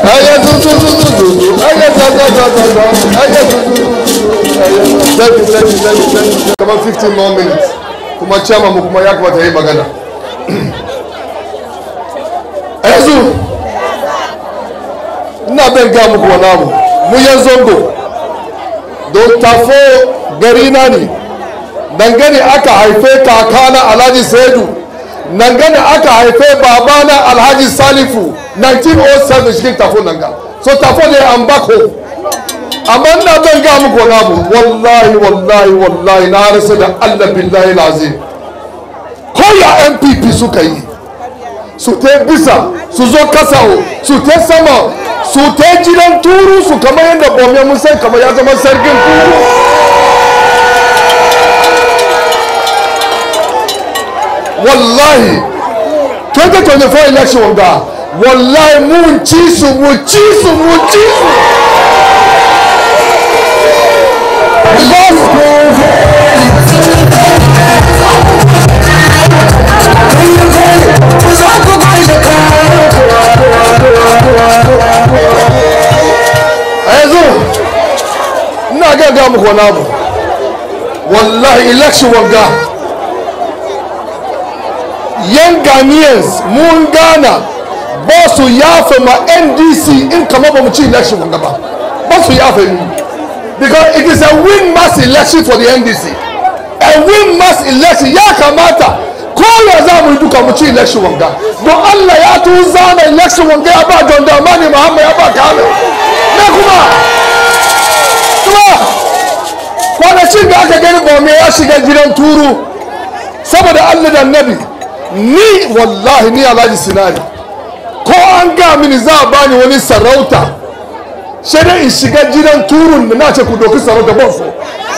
Aya tututututu. Aya tatatata. Aya tutututu. Thank you, thank you, thank you, thank you. Kamar 15 more minutes. Kuma chairman mu kuma ya kamata yi magana. A yanzu ina ben ga muku wani abu. Mu yan zongo. Don tafo gari na ne. Dangane aka haife kakana Alhaji Saidu. Dangane aka haife babana Alhaji Salifu 1907 cikin tafo nan ga. So tafo ne an bako. amma ina zan ga muku wani abu wallahi wallahi wallahi na rasa da allah billahi lazim ko ya npp suka yi su ta bisa su zo kasawo su ta sama su ta gidan turu su kamar yadda bome mun san kamar ya zama sarkin turu wallahi 2024 election ga wallahi mun ci su mu ci su mu ci su a yanzu ina gaga muku wani abu wallahi election wanga yan ghanaians mun gana ba su yafe ma ndc in kama ba mu ci election wanga ba ba su yafe mu because it is a win mass election for the ndc a win mass election ya kamata kowa za mu yi duka mu ci election wanga don allah ya tu zana election wanga ya ba don damani muhammad ya ba kame ne kuma kuma kwanacin da aka gani bome ya shiga gidan turu saboda allah da nabi ni wallahi ni alhaji sinari ko an ga mini za a bani wani sarauta sai dai in shiga gidan turun da na ce ku doki sarauta ban so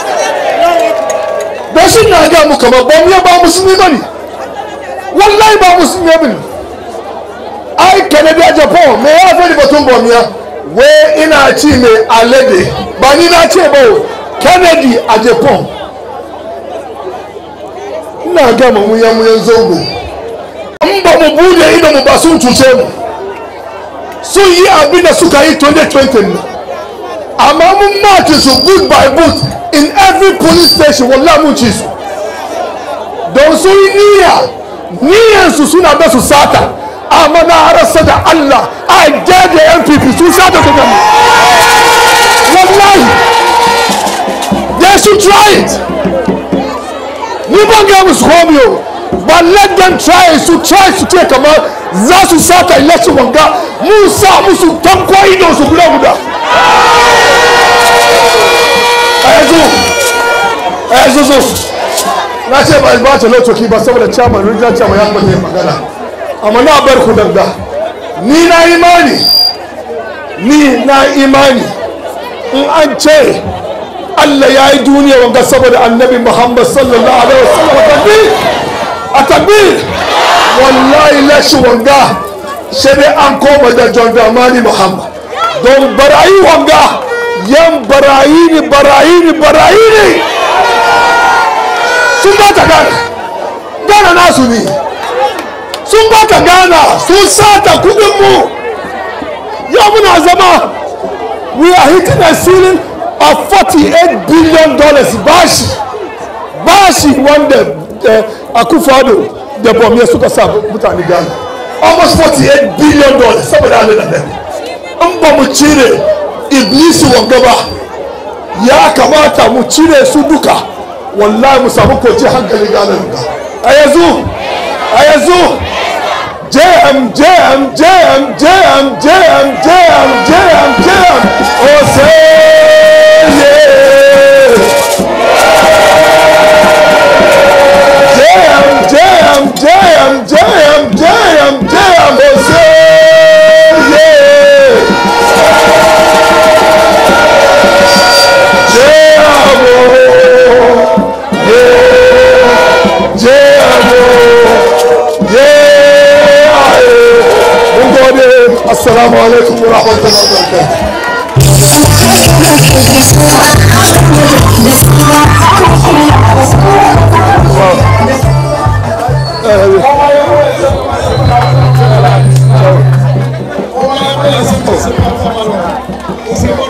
don shi na ga mu kamar bom ya ba musulmi bane wallahi ba musulmi bane ai canada japan me ya fi batun bom ya we ina ci mai alade ba ni na ce ba kennedy a japan ina ga mu muyan muyan zogo in ba mu bude ido mu ba sun cuce mu sun yi abin da suka yi 2020 na amma mun maki su boot by boot in every police station wallah mun ci su don sun yi niyya niyyansu suna da su sata amma na rasa da Allah a jaje NPP sun sata su gani wallahi they should try it ni ban ga musu komiyo but let them try su try su ce kamar za su sata election wanga mun sa musu tanko ido su guda guda a yanzu a yanzu zo na ce ba ba ta lokaci ba saboda chairman rijiyar chairman ya kuma magana amma na bar ku danga ni na imani ni na imani in an ce Allah ya yi duniya wanga saboda annabi Muhammad sallallahu alaihi wasallam a tabbir a tabbir wallahi lashi wanga sai dai an koma da John Dramani Muhammad don barayi wanga yan barayi ne barayi ne barayi ne sun ba ta gana gana nasu ne sun ba ta gana sun sata kudin mu yau muna zama we are hitting a ceiling of 48 billion dollars bashi bashi wanda akufado da bomye suka sa mutane gana almost 48 billion dollars saboda halin da dare in ba mu cire iblisi wanga ba ya kamata mu cire su duka wallahi mu samu kwace hankali gane ga a yanzu a yanzu jm jm jm jm jm jm jm jm oseye jm jm jm jm jm jm oseye Assalamu alaikum wa rahmatullahi wa barakatuh. It's a